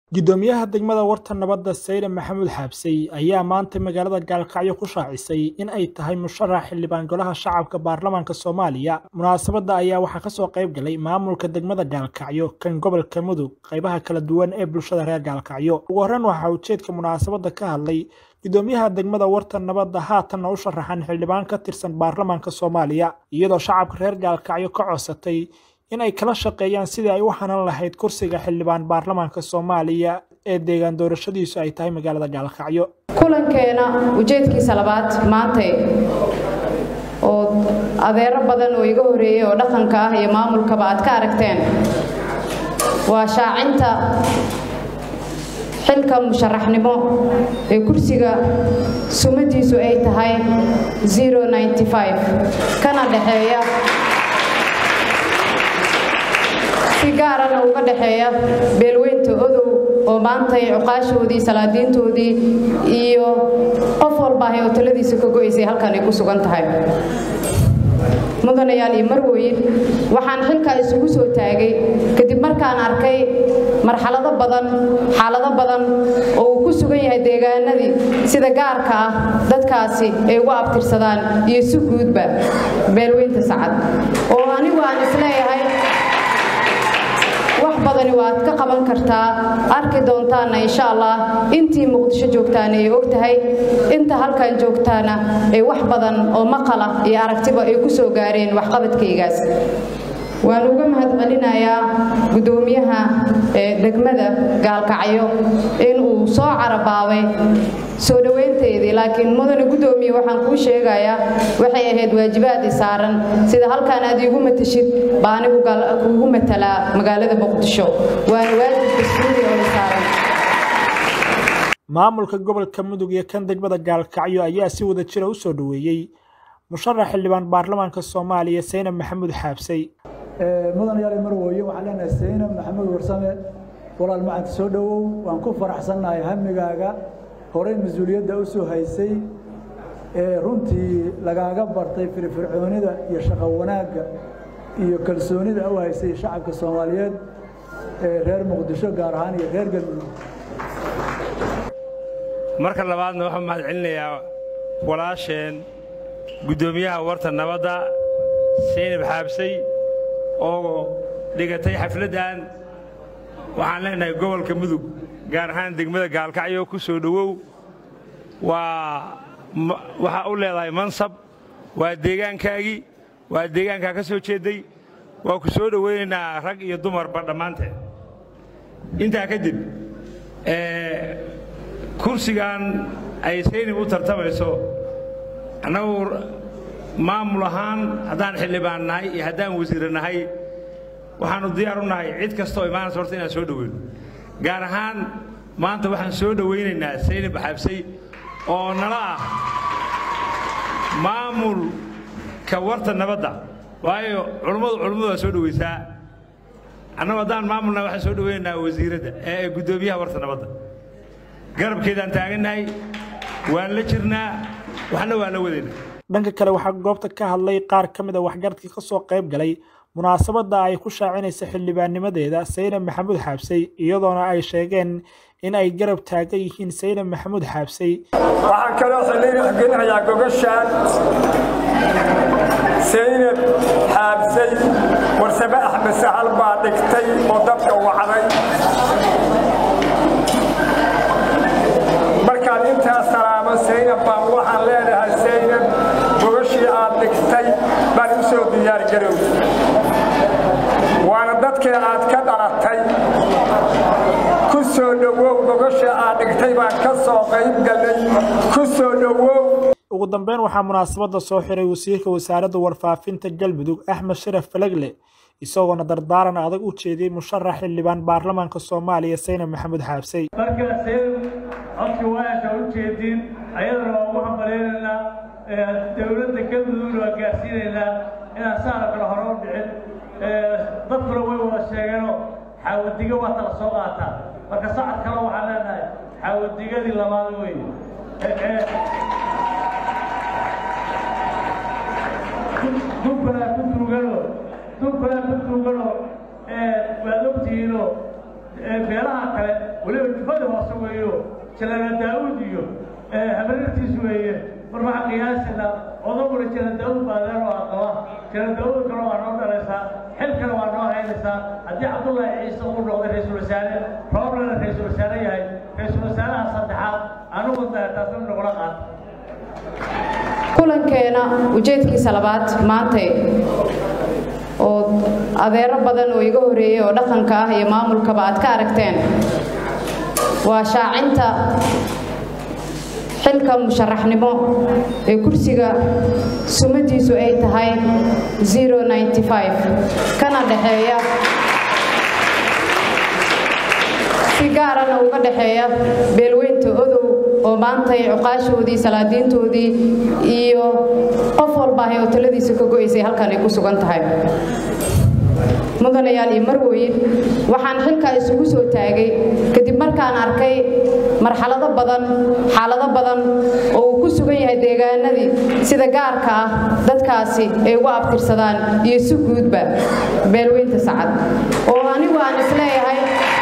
Guddoomiyaha degmada Warta Nabadda Seyre Maxamuud Xaabsey ayaa maanta magaalada Gaalkacyo ku shaacisay in ay tahay musharax xildhibaan golaha shacabka baarlamaanka Soomaaliya. Munaasabadda ayaa waxaa kasoo qayb galay maamulka degmada Gaalkacyo, kan gobolka Mudug, qaybaha kala duwan ee bulshada reer Gaalkacyo. Ugu horreyn waxaa ujeedka munaasabadda ka hadlay guddoomiyaha degmada Warta Nabadda haatanna u sharaxan xildhibaan ka tirsan baarlamaanka Soomaaliya, iyadoo shacabka reer Gaalkacyo ka codsatay in ay kala shaqeeyaan sidii ay u hanan lahayd kursiga xildhibaan baarlamaanka Soomaaliya ee deegaan doorashadiisu ay tahay magaalada Gaalkacyo. kulankeena ujeedkiisa labaad maantay oo adeero badan oo iga horeeyey oo dhaqanka ah iyo maamulkaba aad ka aragteen waa shaacinta xilka musharaxnimo ee kursiga sumadiisu ay tahay kana dhexeeya si gaarana uga dhexeeya beelweynta odow oo maantay cuqaashoodii salaadiintoodii iyo qof walbaahay oo taladiisa ka go'aysay halkan ay ku sugan tahay mudanayaal iyo marwooyin waxaan xilkaa isugu soo taagay kadib markaan arkay marxalado badan xaalado badan oo uu ku sugan yahay deegaanadii sida gaarka ah dadkaasi ay ugu abtirsadaan iyo si guudba beelweynta sacad oo anigu aan isleeyahay wax badani waad ka qaban kartaa arki doontaana insha allah intii muqdisho joogtaana ay og tahay inta halkan joogtaana ay wax badan oo maqala iyo aragtiba ay ku soo gaareen waxqabadkaygaas waan uga mahadcelinayaa guddoomiyaha degmada gaalkacyo inuu soo carabaabay soo dhowaynteedii laakiin mudane guddoomiye waxaan kuu sheegayaa waxay ahayd waajibaadii saaran sida halkaan aad iigu matashid baa anigu kuugu matalaa magaalada muqdisho waana waajib dastuuri oo saaran maamulka gobolka mudug iyo kan degmada gaalkacyo ayaa si wada jira u soo dhoweeyey musharax xildhibaan baarlamaanka soomaaliya seyne maxamuud xaabsey mudan yaali marwooye waxaan leenahay saynab maxamuud warsame walaal macanta soo dhowow waan ku faraxsannahay hamigaaga horey mas-uuliyadda u soo haysay ee runtii lagaaga bartay firfircoonida iyo shaqo wanaagga iyo kalsoonida u haysay shacabka soomaaliyeed ee reer muqdisho gaar ahaan iyo reer galmudug marka labaadna waxaan mahad celinayaa walaasheen guddoomiyaha warta nabadda saynab xaabsay oo dhigatay xafladdan waxaan leenahay gobolka mudug gaar ahaan degmada gaalkacyo ku soo dhowow waa waxaa u leedahay mansab waa deegaankaagii waa deegaankaa ka soo jeedday waa ku soo dhowaynaynaa rag iyo dumarba dhammaanteed intaa kadib kursigan ay saynab u tartamayso annagu maamul ahaan haddaan xildhibaan nahay iyo haddaan wasiire nahay waxaannu diyaar u nahay cid kastoo imaanaysa horta inaan soo dhoweyno gaar ahaan maanta waxaan soo dhowaynaynaa saynab xabsay oo nala ah maamulka warta nabadda waayo culummadu culummadu waa soo dhowaysaa annagu haddaan maamulnahay waxaan soo dhowaynaynaa wasiiradda ee guddoomiyaha warta nabadda garabkeedaan taagannahay waan la jirnaa waxna waan la wadaynaa dhanka kale waxaa goobta ka hadlay qaar ka mid a waxgaradkii ka soo qayb galay munaasabadda ay ku shaacinaysa xildhibaannimadeeda saynab maxamuud xaabsey iyadoona ay sheegeen in ay garab taagan yihiin saynab maxamuud xaabsey waxaan kaloo xilinayaa gogashaan saynab xaabsay warsame axmed sahal baa dhigtay oo dadka wacday markaan intaa salaamo saynab baan waxaan leenahay saynab gogashii aad dhigtay baan u soo diyaargarow waana dadkii aad ka dhalatay ku soo dhowow gogashii aad dhigtay baan ka soo qayb gallay ku soo dhowow ugu dambeyn waxaa munaasabadda soo xiray wasiirka wasaaradda warfaafinta galmudug axmed sharaf falagle isagoona dardaaran adag u jeediyey musharax xildhibaan baarlamaanka soomaaliya saynab maxamuud xaabsey markaa saynab codka waasha u jeedin ayadana waa ugu hambaleynaynaa dowladda galmudugna waa gaarsiinaynaa inaan saana kale hore u dhicin dadkuna way wada sheegeenoo xaawadiga waa tala soo qaataa marka sacad kale waxaan leenahay xaawadigadii labaad wey dubkalaa ku tuugano dubkalaa ku tuugano waad ogtihiinoo beelaha kale weliba jufada hoose weeyo jalala daa'uud iyo habarirtiis weeye mar waxaa qiyaasina odaguna jala daa'uud baadeen oo aqaba jala daa'uud kale waa noo dhalaysaa xilkana waa noo haynaysaa haddii cabdullaahi ciise uu noqday ra-iisul wasaare rooblana ra-iisul wasaare yahay ra-iisul wasaaraha saddexaad anigu taasna nogula qaata kulankeena ujeedkiisa labaad maantay oo adeero badan oo iga horeeyey oo dhaqanka ah iyo maamulkaba aad ka aragteen waa shaacinta xilka musharaxnimo ee kursiga sumadiisu ay tahay kana dhexeeya si gaarana uga dhexeeya beelweynta odow oo maantay cuqaashoodii salaadiintoodii iyo qof walbaahay oo taladiisa ka go'aysay halkan ay ku sugan tahay mudanayaal iyo marwooyin waxaan xilkaa isugu soo taagay kadib markaan arkay marxalado badan xaalado badan oo uu ku sugan yahay deegaanadii sida gaarka ah dadkaasi ay ugu abtirsadaan iyo si guudba beelweynta sacad oo anigu aan isleeyahay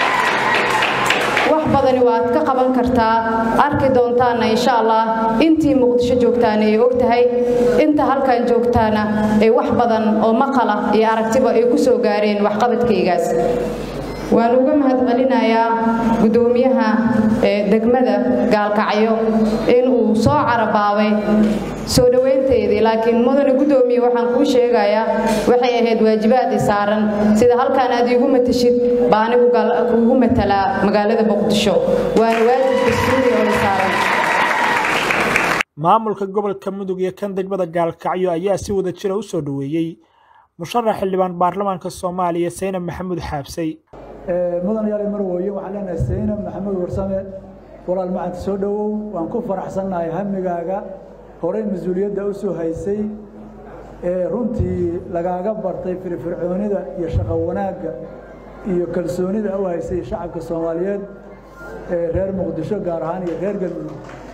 wax badani waad ka qaban kartaa arki doontaana insha allah intii muqdisho joogtaana ay og tahay inta halkan joogtaana ay wax badan oo maqala iyo aragtiba ay ku soo gaareen waxqabadkaygaas waan uga mahadcelinayaa guddoomiyaha degmada gaalkacyo inuu soo carabaabay soo dhowaynteedii laakiin mudane guddoomiye waxaan kuu sheegayaa waxay ahayd waajibaad i saaran sida halkaan aad iigu matashid baa anigu kuugu matalaa magaalada muqdisho waana waajib dastuuri oo i saaran maamulka gobolka mudug iyo kan degmada gaalkacyo ayaa si wada jira u soo dhoweeyey musharax xildhibaan baarlamaanka soomaaliya saynab maxamuud xaabsay mudan yaali marwooye waxaan leenahay saynab maxamuud warsame walaal macanta soo dhowow waan ku faraxsannahay hamigaaga horey mas-uuliyadda u soo haysay ee runtii lagaaga bartay firfircoonida iyo shaqo wanaagga iyo kalsoonida u haysay shacabka soomaaliyeed ee reer muqdisho gaar ahaan iyo reer galmudug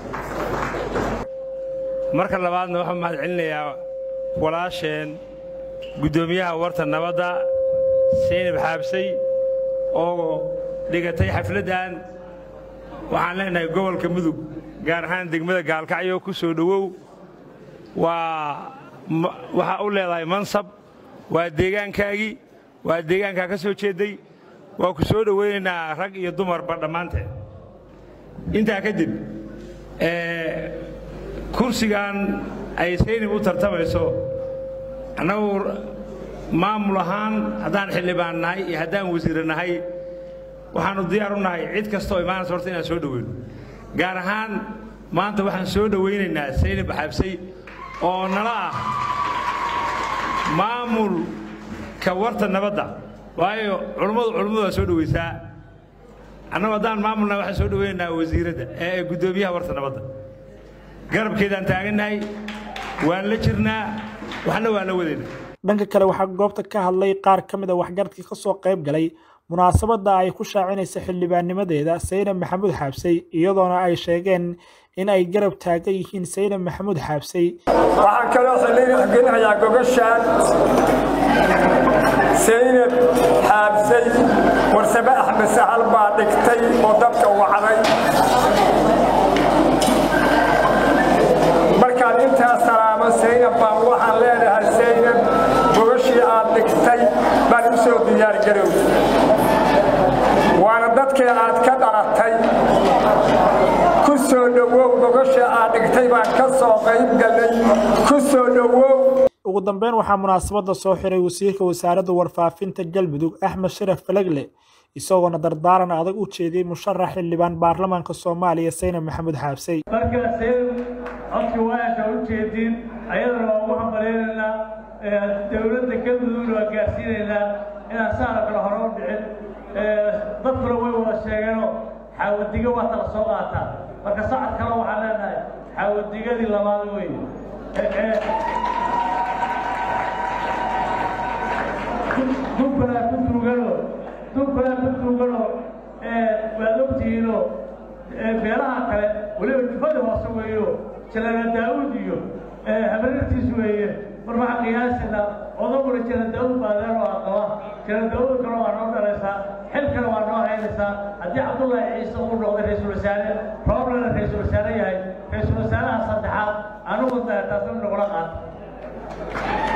marka labaadna waxaan mahad celinayaa walaasheen guddoomiyaha warta nabadda saynab xaabsay oo dhigatay xafladdan waxaan leenahay gobolka mudug gaar ahaan degmada gaalkacyo ku soo dhowow waa waxaa u leedahay mansab waa deegaankaagii waa deegaankaa ka soo jeedday waa ku soo dhowaynaynaa rag iyo dumarba dhammaanteed intaa kadib kursigan ay saynab u tartamayso annagu maamul ahaan haddaan xildhibaan nahay iyo haddaan wasiire nahay waxaannu diyaar u nahay cid kastaoo imaanaysa horta inaan soo dhoweyno gaar ahaan maanta waxaan soo dhowaynaynaa saynab xabsay oo nala ah maamulka warta nabadda waayo culummadu culummadu waa soo dhowaysaa annagu haddaan maamulnahay waxaan soo dhowaynaynaa wasiiradda ee guddoomiyaha warta nabadda garabkeedaan taagannahay waan la jirnaa waxna waan la wadaynaa dhanka kale waxaa goobta ka hadlay qaar ka mid a waxgaradkii ka soo qayb galay munaasabadda ay ku shaacinaysa xildhibaannimadeeda saynab maxamuud xaabsay iyadoona ay sheegeen in ay garab taagan yihiin saynab maxamuud xaabsay waxaan kaloo xilinayaa gogashaan saynab xaabsay warsame axmed sahal baa dhigtay oo dadka wacday markaan intaas salaamo saynab baan waxaan leenahay saynab gogashii aad dhigtay baan u soo diyaargarow waana dadkii aad ka dhalatay ku soo dhowow gogashii aad dhigtay baan ka soo qayb gallay ku soo dhowow ugu dambeyn waxaa munaasabadda soo xiray wasiirka wasaaradda warfaafinta galmudug axmed sharaf falagle isagoona dardaaran adag u jeediyey musharax xildhibaan baarlamaanka soomaaliya saynab maxamuud xaabsay markaa saynab codkii waayasha u jeediin ayadana waa ugu hambaleynaynaa dowladda galmudugna waa gaarsiinaynaa inaan saara kale hore u dhicin dadkuna way wada sheegeenoo xaawadiga waa tala soo qaataa marka sacad kale waxaan leenahay xaawadigadii labaad weeye dubkanaa ku tuugano dubkanaa ku tuugano waad ogtihiinoo beelaha kale weliba jufada hoose weeyo jalala daa'uud iyo habarirtiis weeye mar waxaa qiyaasina odaguna jala daa'uud baadeen oo aqaba jala daa'uud kale waa noo dhalaysaa xilkana waa noo haynaysaa haddii cabdullaahi ciise uu noqday ra-iisul wasaare rooblana ra-iisul wasaare yahay ra-iisul wasaaraha saddexaad anugu taasna nagula qaata